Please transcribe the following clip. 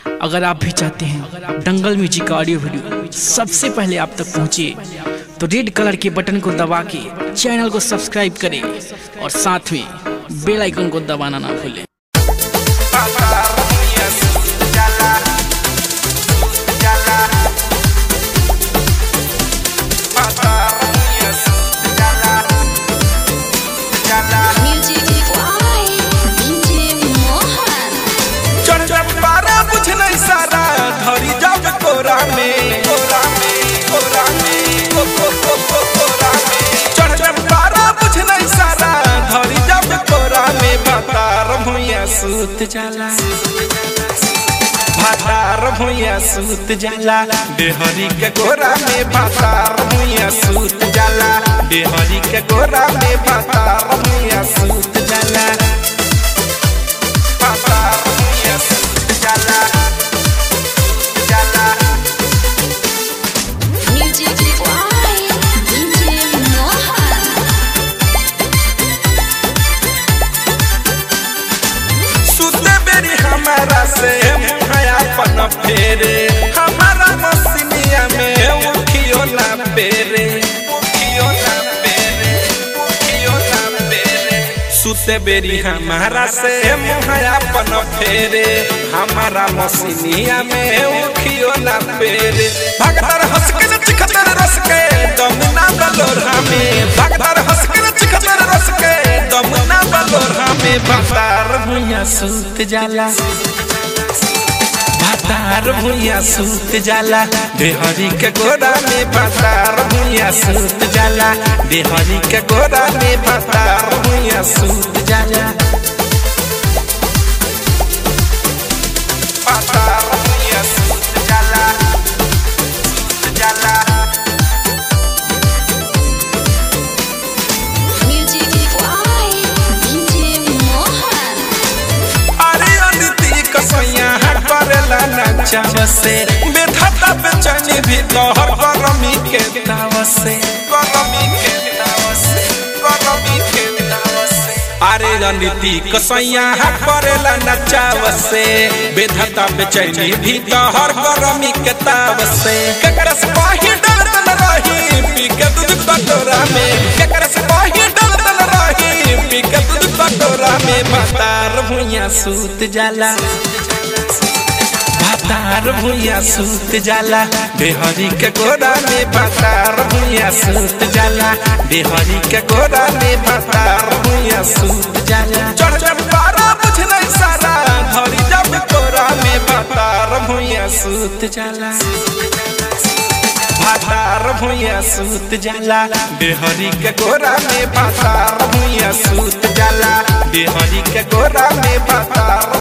अगर आप भी चाहते हैं दंगल म्यूजिक का ऑडियो वीडियो सबसे पहले आप तक पहुंचे तो रेड कलर के बटन को दबा के चैनल को सब्सक्राइब करें और साथ में बेल आइकन को दबाना ना भूलें Music Why DJ Mohan चरचपारा बुझ नहीं सारा धरी जब कोरा में कोरा में कोरा में को को को को कोरा में चरचपारा बुझ नहीं सारा धरी जब कोरा में भातार भुइया सूत जाला भातार भुइया सूत जाला देहरी के गोरा में भातार भुइया सूत जाला देहरी के गोरा में भातार भुइया सूत जाला भातार भुइया सूत जाला जाला Music Why DJ Mohan सुते बेरी हमारा से मुहया पन फेरे हमारा मसीनिया में उठियो ना पेरे उठियो ना पेरे उठियो ना पेरे सुते बेरी हमारा से मुहया पन फेरे हमारा मसीनिया में उठियो ना पेरे भगतर हंस के चिखतर रस के दम ना बलोरा में भगतर हंस के चिखतर रस के दम ना बलोरा में भतार भुइया सूत जाला भतार भुइया सूत जाला देहरी के गोरा में भतार भुइया सूत जाला देहरी के गोरा में भतार भुइया सूत जाला भतार भुइया सूत जाला सूत जाला Music Why DJ Mohan अरे अदिति कसैया करेला नचाव से बेधता बेचैनी भी तोहर गरमी के ताव से गरमी के ताव से गरमी के ताव से अरे रणनीति कसैया करेला नचाव से बेधता बेचैनी भी तोहर गरमी के ताव से केकरा से पाही डरत न रही पी के दूध कटोरा में केकरा से पाही डरत न रही पी के दूध कटोरा में भातार भुइया सूत जाला भातार भुइया सूत जाला देहरी के गोरा में भातार भुइया सूत जाला देहरी के गोरा में भातार भुइया सूत जाला चढ़ चढ़ पारा बुझ नहीं सारा धरी जब कोरा में भातार भुइया सूत जाला भातार भुइया सूत जाला देहरी के गोरा में भातार भुइया सूत जाला देहरी के गोरा में भातार